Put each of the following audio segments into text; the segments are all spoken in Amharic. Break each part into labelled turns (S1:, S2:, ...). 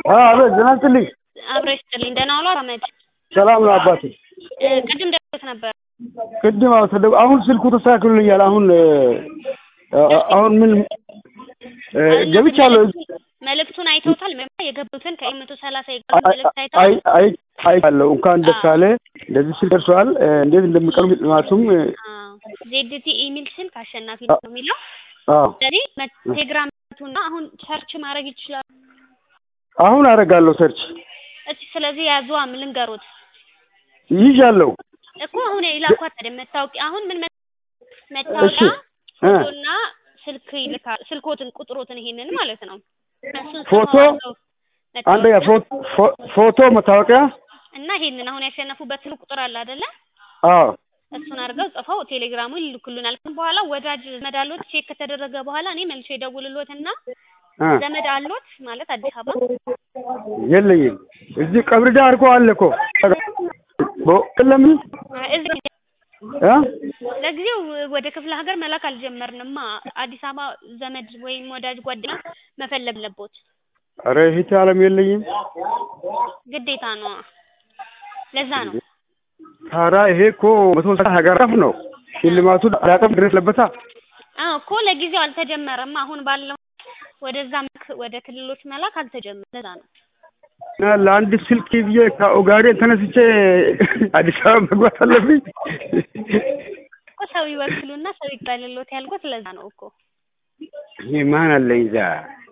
S1: አቤት ጤና ይስጥልኝ።
S2: አብረሽ ስጥልኝ። ደህና ዋሉ አህመድ?
S1: ሰላም ነው አባቴ።
S2: እ ቅድም ደውሎት ነበር።
S1: ቅድም አዎ ተደ- አሁን ስልኩ ተስተካክሎልኛል። አሁን እ አ- አሁን ምን እ ገብቻለሁ።
S2: መልእክቱን አይተውታል? መ የገቡትን ከኤም መቶ ሰላሳ የገቡት መልእክት
S1: አይ
S2: አይተዋል?
S1: አይ አይቻለሁ። እንኳን ደስ አለ። እንደዚህ ስልክ ደርሷል። እ እንዴት እንደሚቀርቡ ጥናቱም እ
S2: ዜድቲ ኢሚል ስልክ አሸናፊ ነው የሚለው
S1: አዎ
S2: ስለዚህ ቴሌግራምቱና አሁን ሰርች ማድረግ ይችላል።
S1: አሁን አደርጋለሁ ሰርች
S2: እስኪ ስለዚህ ያዙዋ ምን ልንገሩት
S1: ይዣለሁ።
S2: እኮ አሁን የላኳት አይደል መታወቂያ አሁን ምን መ-
S1: እሺ
S2: መታወቂያ
S1: እ
S2: ፎቶና ስልክ ይልካል ስልኮትን ቁጥሮትን ይሄንን ማለት ነው እሱን
S1: ፎቶ
S2: ጽፈው አድርገው
S1: አንደኛ
S2: መታወቂያ
S1: ፎ- ፎ- ፎቶ መታወቂያ
S2: እና ይሄንን አሁን ያሸነፉበት ስልክ ቁጥር አለ አይደለ
S1: አዎ
S2: እሱን አድርገው ጽፈው ቴሌግራሙ ይልኩልናል። ከዛ በኋላ ወዳጅ ዘመድ አሎት ቼክ ከተደረገ በኋላ እኔ መልሼ ደውልሎትና
S1: እ
S2: ዘመድ አሎት ማለት አዲስ አበባ
S1: የለኝም። እዚህ ቀብር ዳር እኮ አለ እኮ በ- ለምን
S2: እዚህ
S1: እ
S2: ለጊዜው ወደ ክፍለ ሀገር መላክ አልጀመርንማ። አዲስ አበባ ዘመድ ወይም ወዳጅ ጓደኛ መፈለግ አለቦት
S1: ኧረ እህቴ አለም የለኝም።
S2: ግዴታ ነው። ለዛ ነው
S1: ታዲያ ይሄ እኮ መቶ ሀገር አቀፍ ነው። ሽልማቱ አዳቀም ድረስ ለበታ
S2: አዎ እኮ ለጊዜው አልተጀመረም። አሁን ባለው ወደዛ ምክ- ወደ ክልሎች መላክ አልተጀመረም። ለዛ ነው
S1: እና ለአንድ ስልክ ብዬ ከኦጋዴን ተነስቼ አዲስ አበባ መግባት አለብኝ።
S2: እኮ ሰው ይወክሉና ሰው ይባልሎት ያልኩት ለዛ ነው እኮ
S1: ይሄ ማን አለኝ እዛ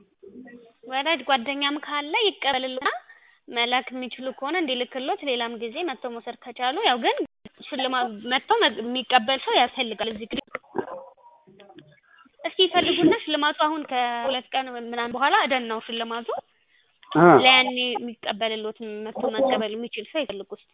S2: ወዳጅ ጓደኛም ካለ ይቀበልልና መላክ የሚችሉ ከሆነ እንዲልክሎት ሌላም ጊዜ መጥተው መውሰድ ከቻሉ ያው ግን ሽልማት መጥተው መግ- የሚቀበል ሰው ያስፈልጋል። እዚህ ግን እስኪ ይፈልጉና ሽልማቱ አሁን ከሁለት ቀን ምናምን በኋላ እደን ነው ሽልማቱ
S1: አ
S2: ለያኔ የሚቀበልሎት መጥቶ መቀበል የሚችል ሰው ይፈልጉ እስኪ።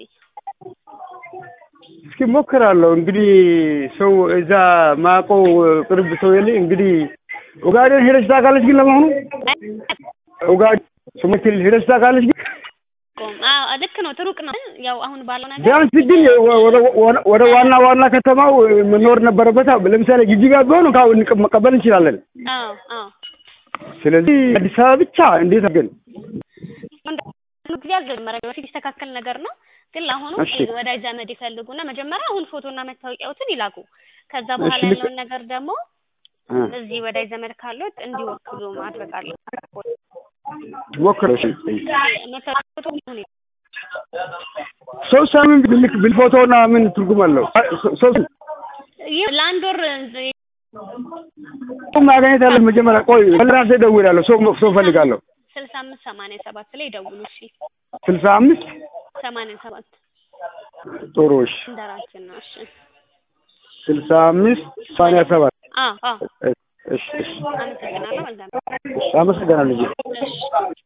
S1: እስኪ ሞክራለሁ። እንግዲህ ሰው እዛ ማውቀው ቅርብ ሰው የለኝ። እንግዲህ ኦጋዴን ሄደሽ ታውቃለች? ግን ለመሆኑ ኦጋዴን ሶማሌ ክልል ሄደሽ ታውቃለች? ግን
S2: ቆም አዎ ልክ ነው፣ ትሩቅ ነው። ያው አሁን ባለው ነገር
S1: ቢያንስ ግን ወደ ወደ- ወደ ዋና ዋና ከተማው መኖር ነበረበት። ለምሳሌ ጅጅጋ ቢሆን ካሁን መቀበል እንችላለን።
S2: አዎ አዎ
S1: ስለዚህ አዲስ አበባ ብቻ እንዴት ግን
S2: ሁሉ ጊዜ አልጀመረም። በፊት ይስተካከል ነገር ነው። ግን ለአሁኑ
S1: እሺ።
S2: ወዳጅ ዘመድ ይፈልጉና መጀመሪያ አሁን ፎቶና መታወቂያዎትን ይላኩ። ከዛ በኋላ
S1: እሺ፣ ልክ-
S2: ያለውን ነገር ደግሞ
S1: አ
S2: እዚህ ወዳጅ ዘመድ ካሉት እንዲወክሉ ማድረግ አለ።
S1: ሞክረው። እሺ
S2: መታወቂያዎቱ ሁኔ
S1: ሶስት ሳምንት ብልክ ብልፎቶና ምን ትርጉም አለው? ሶስት
S2: ይህ ለአንድ ወር
S1: ማግኘት ያለ መጀመሪያ ቆይ ለራሴ እደውላለሁ። ሰው ሰው እፈልጋለሁ።
S2: ስልሳ አምስት ሰማንያ ሰባት ላይ ደውሉ። እሺ
S1: ስልሳ አምስት
S2: ሰማንያ ሰባት
S1: ጥሩ እሺ
S2: እንደራችን ነው። እሺ
S1: ስልሳ አምስት ሰማንያ ሰባት
S2: አዎ አዎ
S1: እሺ እሺ
S2: አመሰግናለሁ። መልካም
S1: እሺ አመሰግናለሁ።
S2: እሺ